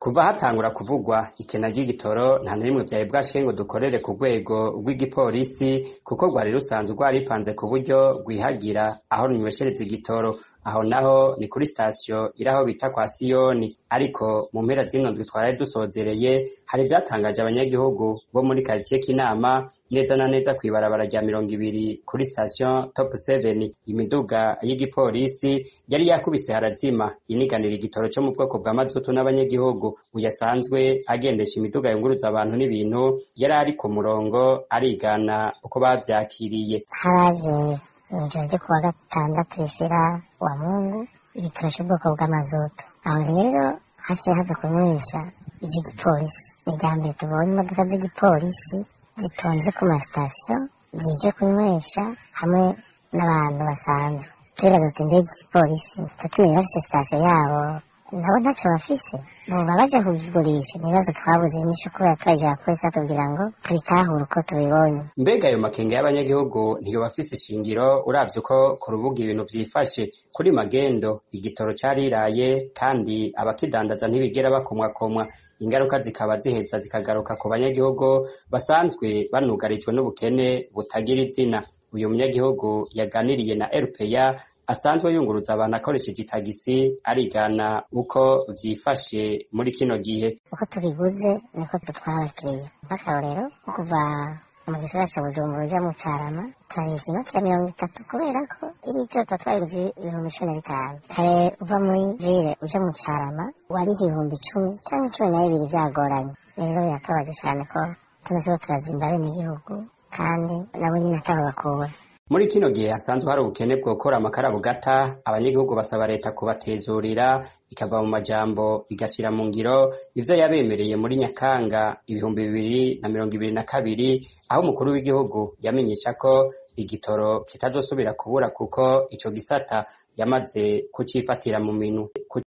kuva hatangura kuvugwa ikena ry'igitoro nta na rimwe vyari bwashike ngo dukorere ku rwego rw'igipolisi kuko rwari rusanzwe rwaripanze ku buryo rwihagira aho runyweshereza igitoro aho naho ni kuri sitasiyo iri aho bita kwa siyoni ariko mu mpera zino ndwi twaraye dusozereye hari ivyatangaje abanyagihugu bo muri karitiye k'inama neza na neza kw'ibarabara rya mirongo ibiri kuri sitasiyo top 7 imiduga y'igipolisi yari yakubise harazima iniganira igitoro co mu bwoko bwa mazutu n'abanyagihugu uyasanzwe agendesha imiduga yunguruza abantu n'ibintu yari ari ku murongo arigana uko bavyakiriye haraje mw'ijoro ryo kuwa gatandatu rishira wa mungu igitoro c'ubwoko bw'amazutu aho rero haciye haza kunywesha iz'igipolisi ni irya mbere tubonye imodoka z'igipolisi zitonze ku masitasiyo zije kunywesha hamwe n'abantu basanzwe turibaza tuti mbega igipolisi tatumenye bafise sitasiyo yabo nabo ntaco bafise boba baja kugigurisha ibibazo twabuze inyishu kubera twaje abapolisi batubwira ngo tubitahure uko tubibonye mbega ayo makenga y'abanyagihugu ntiyoba afise ishingiro uravye uko ku rubuga ibintu vyifashe kuri magendo igitoro cariraye kandi abakidandaza ntibigera bakomwakomwa ingaruka zikaba ziheza zikagaruka ku banyagihugu basanzwe banugarijwe n'ubukene butagira izina uyu munyagihugu yaganiriye na RPA asanzwe yunguruza abantu akoresheje itagisi arigana uko vyifashe muri kino gihe uko tubiguze niko dutwara abakiriya nk'akarorero nko kuva mu gisagara ca bujumbura uja mu carama turarisha inoti ya mirongo itatu kubera ko iritiro tuba twayiguze ibihumbi cumi na bitanu kare uva muri vile uja mu carama wariha ibihumbi icumi canke cumi na bibiri vyagoranye rero biratubabaje cane ko tuno turiko turazimba abenegihugu kandi nabo nyene ataho bakura muri kino gihe hasanzwe hari ubukene bwokora amakara bugata abanyagihugu basaba leta kubatezurira ikava mu majambo igashira mu ngiro ivyo yabemereye muri nyakanga ibihumbi bibiri na mirongo ibiri na kabiri aho umukuru w'igihugu yamenyesha ko igitoro kitazosubira kubura kuko ico gisata yamaze kucifatira mu minwe